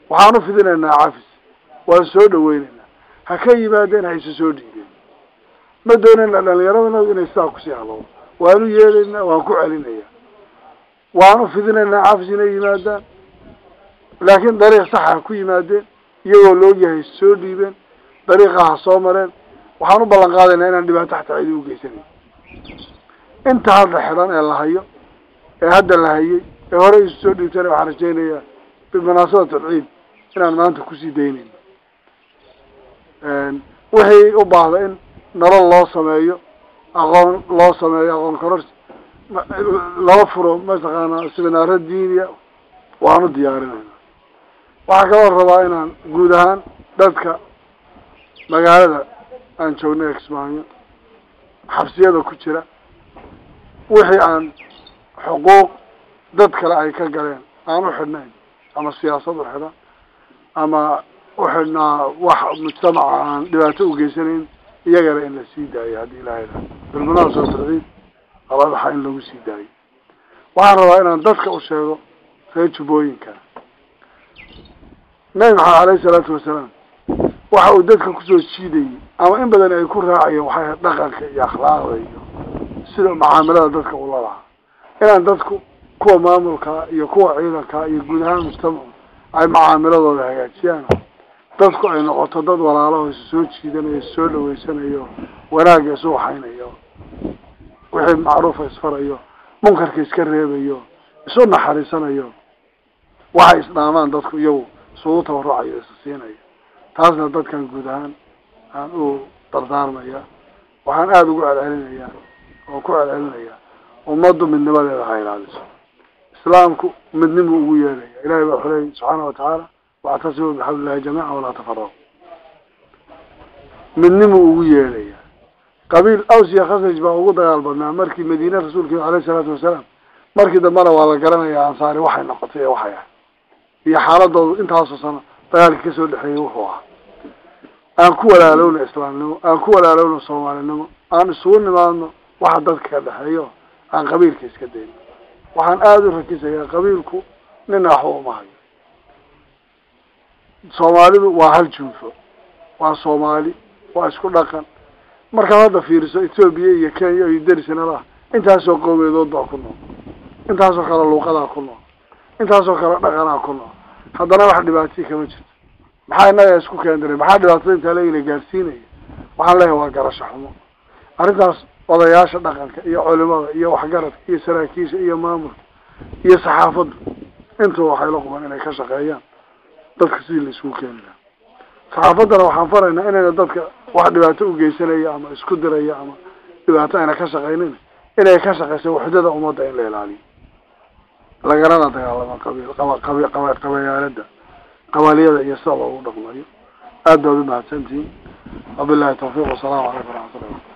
waxaan u fidinaynaa cafis waan soo dhaweynaynaa ha ka yimaadeen ha isu soo dhiibeen ma doonayna dhalinyaradana inay sidaa kusii haloodo waan u yeelaynaa waan ku celinayaa waan u fidinaynaa cafis inay yimaadaan laakiin dariiq saxa ha ku yimaadeen iyagoo laogyahay soo dhiibeen dariiqa ha soo mareen waxaan u ballan qaadaynaa inaan dhibaato xataa cidi ugeysanayn inta hadda xidhan ee la hayo ee hadda la hayay ee horey isu soo dhiibtana waxaan rajaynayaa bimunaasabat alciid inaan maanta kusii daynayno wixii u baahda in nolol loo sameeyo aqoon loo sameeyo aqoon kororsi loo furo mataqaanaa siminaaro diiniya waanu diyaarinayna waxaa kaloo rabaa inaan guud ahaan dadka magaalada aan joogna kismaayo xabsiyada ku jira wixii aan xuquuq dad kale ay ka galeen aan u xidhnayn ama siyaasad u xidhan ama uxidhnaa wax mujtamaca aan dhibaato ugeysanayn iyagana in la sii daayo haddii ilahay da bilmunaasabati alciid qabadaxa in lagu sii daayo waxaan rabaa inaan dadka u sheego reer jubbooyinka nabi maxamed aleyhi salaatu wasalaam waxa uu dadka kusoo jiidayay ama in badan ay ku raacayeen waxay ahayd dhaqanka iyo akhlaaqda iyo sida macaamilada dadka ula lahaa inaan dadku kuwa maamulka iyo kuwa ciidanka iyo guud ahaan mujtamacu ay macaamiladooda hagaajiyaan dadku ay noqoto dad walaalaho isu soo jiidanayo isu soo dhaweysanayo wanaagga isu waxaynayo wixii macruufa isfarayo munkarka iska reebayo isu naxariisanayo waxay isdhaamaan dadku iyagu isugu tabarucayo isa siinayo taasna dadkan guud ahaan aan u dardaarmaya waxaan aada ugu celcelinayaa oo ku celcelinaya ummaddu midnimadeeda ha ilaaliso islaamku midnimu ugu yeelaya ilahay baa xuleeyay subxaana watacaala wactasimu bixabli illahi jamiica walaa tafaraqu midnimu ugu yeelaya qabiil aws iyo khasraj baa ugu dagaal badnaa markii madiine rasuulka aleyhi salaatu wasalaam markii dambena waa la garanayaa ansaari waxay noqotay ee waxay ahay iyo xaaladoodu intaasoo sano dagaalkii kasoo dhexeeyay wuxuu ahaa aan ku walaalowna islaamnimo aan ku walaalowna soomaalinimo aan isugu nimaadno waxa dadka ka dhexeeyo aan qabiilka iska dayno waxaan aada u rakisayaa qabiilku nina waxba uma hayo soomaalidu waa hal junfo waa soomaali waa isku dhaqan markaad hadda fiiriso ethoobia iyo kenya iyo derisanalaha intaasoo qowmeedood baa ku nool intaasoo kale luuqadaa ku nool intaasoo kale dhaqanaa ku nool haddana wax dhibaatay kama jirto maxaa inaga isku keendiray maxaa dhibaatada intaa leegina gaarsiinaya waxaan leeyahay waa garasho xumo arrintaas odayaasha dhaqanka iyo culimada iyo waxgaradka iyo saraakiisha iyo maamulka iyo saxaafaddu intuba waxay la quban inay ka shaqeeyaan dadka sidii la isugu keeni lahaa saxaafaddana waxaan faraynaa inayna dadka wax dhibaato ugeysanaya ama isku diraya ama dhibaato ayna ka shaqaynin inay ka shaqeysa waxdada ummadda in la ilaaliyo lagalana dagaalamo qabiil qaba qabi qaba qabayaalada qabaliyada iyo sida loogu dhaqmayo aad baad umahadsantihiin wabillahi tawfiiq wasalaamu calaykum waraxmatullah